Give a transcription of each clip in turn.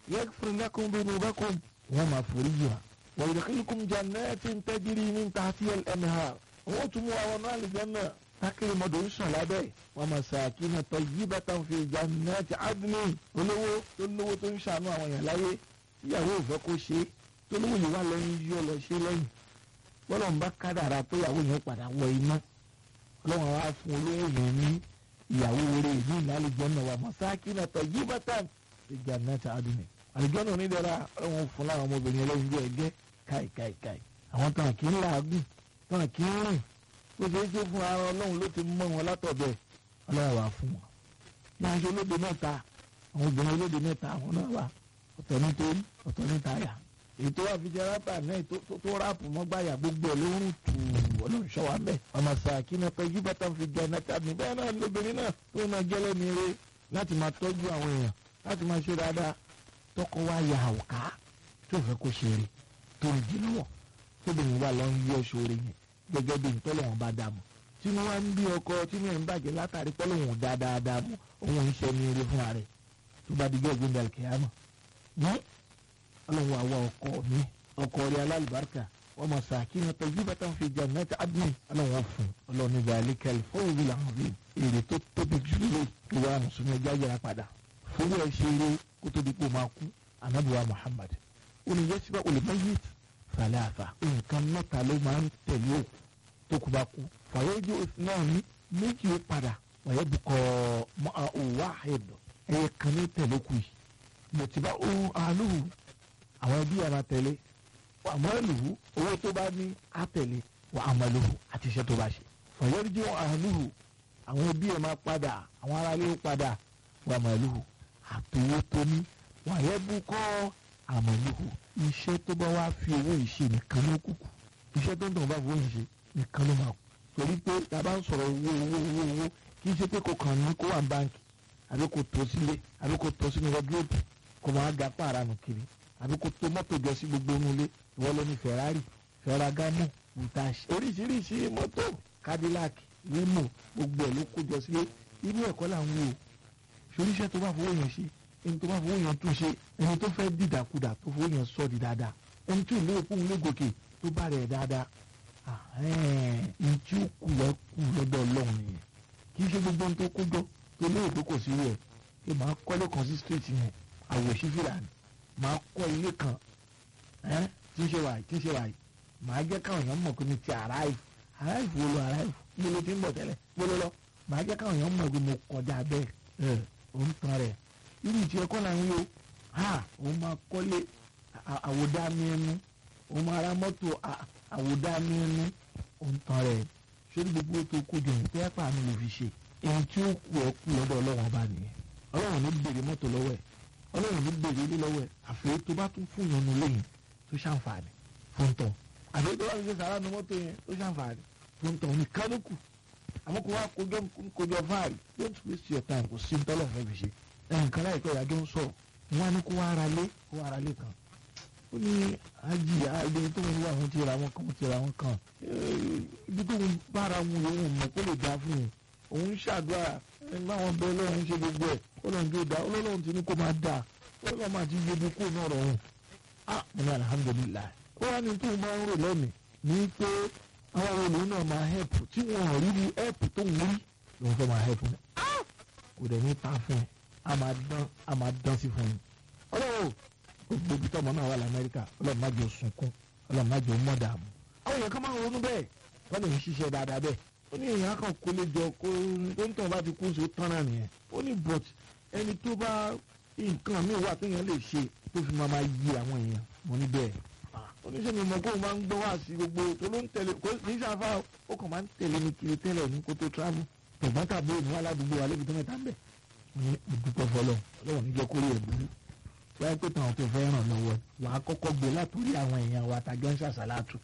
yaghfir lakum dhunubakum wọ́n máa forí jì wá wa yudkhilukum jannatin tajri min tahtiha al-anhar wọ́n tún mú àwọn náà àlùjánnà tákìrì mọ́tò ń sàn lábẹ́ wọn máa sàkínà tayyibatan fi jannati adni olówó tó lówó tó ń ṣàánú àwọn èèyàn láyé ìyàwó òfẹ́ kó ṣe é tó lówó yìí wà lẹ́yìn yọ lọ ṣe lẹ́yìn bọ́lá ń bá kádàrà pé ìyàwó yẹn padà wọ iná ọlọ́run wa fún olówó yẹn ní ìyàwó rẹ̀ ní ìlàlùjánnà wa masakina tayyibatan fi jannati adni àlùjánnà onídẹ̀ra ọlọ́run fún láwọn ọmọbìnrin ẹlẹ́yin bí ẹgẹ́ káìkáìkáì àwọn tàn kí ń làágùn tàn kí ń rìn bó ṣe é ṣe fún ara ọlọ́run ló ti mọ wọn látọ̀bẹ̀ ọlọ́run wà fún wọn. ní aṣọ olóde mẹ́ta àwọn obìnrin olóde mẹ́ta àwọn náà wà ọ̀tọ̀ ní torí ọ̀tọ̀ ní táyà. ètò àfijẹ́ rápà náà tó ráàpù mọ́gbàyà gbogbo ẹ̀ ló ń tù ọlọ́run ṣọ́wá mẹ́. ọmọ sàkínà pé yí bàtà fi jẹ ẹ̀nàta mi bẹ́ẹ̀ náà lóbìnrin náà tó náà gẹ́lẹ́ ní eré láti máa tọ́jú àwọn èèyàn láti máa ṣe dáadáa tọkọ wa yà àwòká tó fẹ́ kó ṣe eré tó ń jí lọ́wọ́ tóbìnrin wa lọ ń yọ ṣoore yẹn gẹ́gẹ́ bí ntọ́lọ́wọ́n bá dààmú tí wọ́n wá ń bí ọkọ tí wọ́n ń bàjẹ́ látàrí pọ́lọ́wọ́n dáadáa dààmú òun ń ṣe ní eré fúnra rẹ̀ tó bá dijọ́ ìgbéǹda kìámà ní ọlọ́wọ́ àwa ọkọ mi ọkọ rẹ̀ alálùbáríkà wọ́n mọ̀ sàkínà tọ́jú bàtà fi jannati adni ọlọ́wọ́ fún ọlọ́ni gàlí kẹlẹ fóònù làwọn bí èrè tó tóbi jùlọ ìwà mùsùlùmí ẹja yẹra padà fún ẹ ṣe eré kó tó di pé ó máa kú anabiwa Muhammad olùyẹsibà olùmọyìí fàlàfà nǹkan mẹ́ta ló máa ń tẹ̀lé òkú tó kú bá kú fàyẹ́jú náà ní méjì ó padà wàyẹ́ bukọ̀ mọ́ òwò àhẹ́dọ̀ ẹ̀yẹ kan ní tẹ̀lé kù yìí mọ̀tìbá ohun àlùhù àwọn ẹbí yàrá tẹ̀lé àmọ́lùhù owó tó bá ní àtẹ̀lé wà àmọ́lùhù àti iṣẹ́ tó bá ṣe fàyẹ́jú àlùhù àwọn ẹbí ẹ̀ máa padà àwọn aráalé ó padà wà àmọ́lùhù àtòwó tó ní wàyẹ́ bukọ̀ àmọ́lùhù iṣẹ́ tó bá wá fi owó ìṣe nìkan ló kúkú iṣẹ́ tó ń tàn bá fowó ìṣe nìkan ló máa kú torí pé tá a bá ń sọ̀rọ̀ owó owó owó owó kì í ṣe pé kò kàn ní kó wà ní báńkì àbí kò tó sílé àbí kò tó sínú wọ́dúrópù kò máa ga pààrà nù kiri àbí kò tó mọ́tò jọ sí gbogbo inú ilé ìwọ ló ní Ferrari Ferragamo butashi oríṣiríṣi mọ́tò Cadillac Limo gbogbo ẹ̀ ló kó jọ sílé inú ẹ̀kọ́ là ń wò ṣoríṣẹ́ tó bá fowó yẹn ṣe ẹni tó bá fowó yẹn tún ṣe ẹni tó fẹ́ dìdàkudà tó fowó yẹn sọ di dáadáa ẹni tí ìlú òkú ń lé gòkè tó bá rẹ̀ dáadáa ẹni tí ó kù lọ kù lọ́dọ̀ ọlọ́run nìyẹn kì í ṣe gbogbo ohun tó kó jọ tó lé òkú kò sí rẹ̀ pé màá kọ́lé kan sí street yẹn àwòṣí fìlà ni màá kọ́ ilé kan tí ń ṣe wàyí tí ń ṣe wàyí màá jẹ́ káwọn èèyàn mọ̀ pé mi ti arrive arrive wo lo arrive mo lo ti ń bọ̀ tẹ́lẹ̀ mo lo lọ màá jẹ́ káwọn èèyàn mọ̀ pé mo kọjá bẹ́ẹ̀ ẹ̀ òun tan rẹ̀ irú ìtì ẹ̀kọ́ là ń yó ha òun máa kọ́lé àwòdání ẹnu òun máa ra mọ́tò àwòdání ẹnu òun tan rẹ̀ ṣé gbogbo tó kójọ yìí pé ẹ̀pà mi lè fi ṣe èyí tí ó kú ẹ kú lọ́dọ̀ ọlọ́run ọba nìyẹn ọlọ́run ní bèrè mọ́tò lọ́wọ́ ẹ̀ ọlọ́run ní bèrè ilé lọ́wọ́ ẹ̀ àfẹ́ tó bá tún fún yẹn nu lẹ́yìn tó ṣàǹfààní fún tọ̀ àfẹ́ tó bá fi ṣe sàrà nu mọ́tò yẹn tó ṣàǹfààní fún tọ̀ ní kánúkù àmọ́ kó wá kójọ kójọ fáàrí don't waste your time kò sí ntọ́lọ̀ fẹ́ fi ṣe ẹnìkan láìpẹ́ ìyájọ́ ń sọ̀rọ̀ wọn ní kó wá ara lé kó wá ara lé kan ó ní ajì àgbẹ tó ń wá àwọn ti ra wọn kan ti ra wọn kan ibi tó ń bára mu òun mọ̀ kó lè dá fún un òun ń ṣàdúrà ẹni báwọn bẹ ọlọ́run ṣe gbogbo ẹ̀ ọlọ́run tó dá ọlọ́run ti ní kó máa dà ọlọ́run máa ti yẹ kó náà rọrùn á mo ní alihamudulilayi ó wá ní tó máa ń rò lẹ́mìí ní pé àwọn olùwọ́n náà máa hẹ́pù tí wọ́n rí ní hẹ́pù tó ń rí lòun fẹ́ máa hẹ́pù ní kò dẹ̀ ní ta fún ẹ a máa dán a máa dán sí fún yín ọlọ́run gbogbo ibi tọ́mọ náà wà lamẹ́ríkà ọlọ́run má jẹ́ sunkún ọlọ́run má jẹ́ mọ́ dààmú. àwọn èèyàn kan máa ń ronú bẹ́ẹ̀ wọ́n lè ń ṣiṣẹ́ dáadáa bẹ́ẹ̀ ó ní èèyàn kan kó lè jọ kó tó ń tàn bá ti kú sí tán náà nìyẹn ó ní but ẹni tó bá nǹkan mi wà téèyàn lè ṣe tó fi máa máa yí àwọn èèyàn mo ní bẹ́ẹ̀ oníṣẹ́ mi mọ̀ kó o máa ń gbọ́ wá sí gbogbo tó ló ń tẹ̀lé kó kì í ṣàfà ó kàn máa ń tẹ̀lé mi kiri tẹ́lẹ̀ ní kó tó travel tẹ̀gbọ́n tàbí òní aládùúgbò wa lébi tó mẹ́ta ń bẹ̀ ní ìdúpẹ́ fọlọ́ ọlọ́run níjẹ́ kórè ẹ̀ burú wáyé pé tàwọn tó fẹ́ ràn lọ́wọ́ wà á kọ́kọ́ gbé látòrí àwọn èèyàn wa tàjọ́ ń ṣàṣàlátù.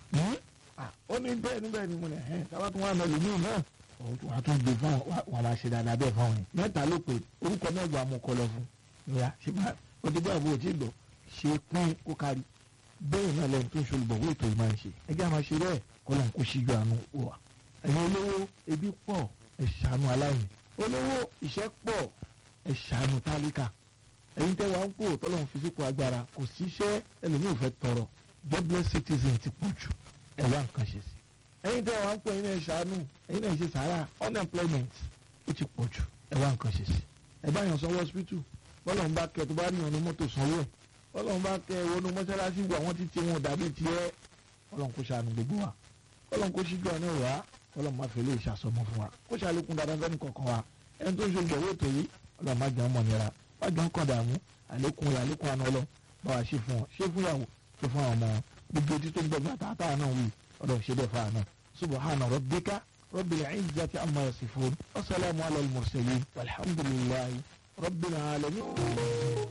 ó ní bẹ́ẹ̀ ní bẹ́ẹ̀ ni mo ní ẹ̀ táwa tún wà náà lómi náà wà á tún gbé fún wọn máa ṣe dáadáa bẹ́ẹ̀ fáwọn yẹn. mẹ́ta ló pé orúkọ mẹ́wàá mo kọ lọ fún ìyá ṣe máa o ti gbọ́ àbúrò tí gbọ́ ṣe pín kó kárí bẹ́ẹ̀ náà lẹ́nu tó ń ṣolùbọ̀ wọ́n ètò ìmọ̀ ẹ̀ ṣe ẹjẹ́ àmọ́ ṣe bẹ́ẹ̀ kọ́lọ́n kó ṣíjú àánú wà. ẹ̀yin olówó ebi pọ̀ ẹ̀ ṣàánú aláìní olówó ìṣẹ́ pọ̀ ẹ̀ ṣàánú tálíkà ẹ̀yin tẹ́ wàá ń kó tọ́lọ́run fi sípò agbára kò síṣẹ́ ẹlòmíì ò fẹ́ tọrọ jobless citizen ti pọ̀ jù ẹ wá nǹkan ṣe sí ẹ̀yin tẹ́ wàá ń kó ẹ̀yin náà ṣàánú ẹ̀yin náà ṣe sàárà unemployment ó ti pọ̀ jù ẹ wá nǹkan ṣe sí ẹ bá yàn sanwó hospital bọ́lọ́run bá kẹ tó bá rí yàn ní mọ́tò sanwó ẹ̀ bọ́lọ́run bá kẹ wọnú mọ́ṣáláṣí wà wọ́n ti ti wọn dàbí tiẹ̀ bọ́lọ́run kó ṣàánú gbogbo wa bọ́lọ́run kó ṣíjú àná wá bọ́lọ́run má fi lè ṣàsọmọ fún wa kó ṣàlékún dáadáa fẹ́ni kọ̀ọ̀kan wa ẹni tó ń ṣe ìgbẹ̀wò ètò yìí ọlọ́run má jẹ́ ọmọ nira má jẹ́ ọkàn dààmú àlékún rẹ̀ àlékún àná ọlọ́ bá wa ṣe fún wọn ṣe fún yàwó ṣe fún àwọn ọmọ wọn gbogbo etí tó ń gbẹgbẹ àtàtà náà wí ọlọ́run ṣe bẹ́ẹ̀ fáà náà subhana rabbika rabbil izzati amma yasifun wa salamu ala al-mursalin walhamdulillahi rabbil alamin.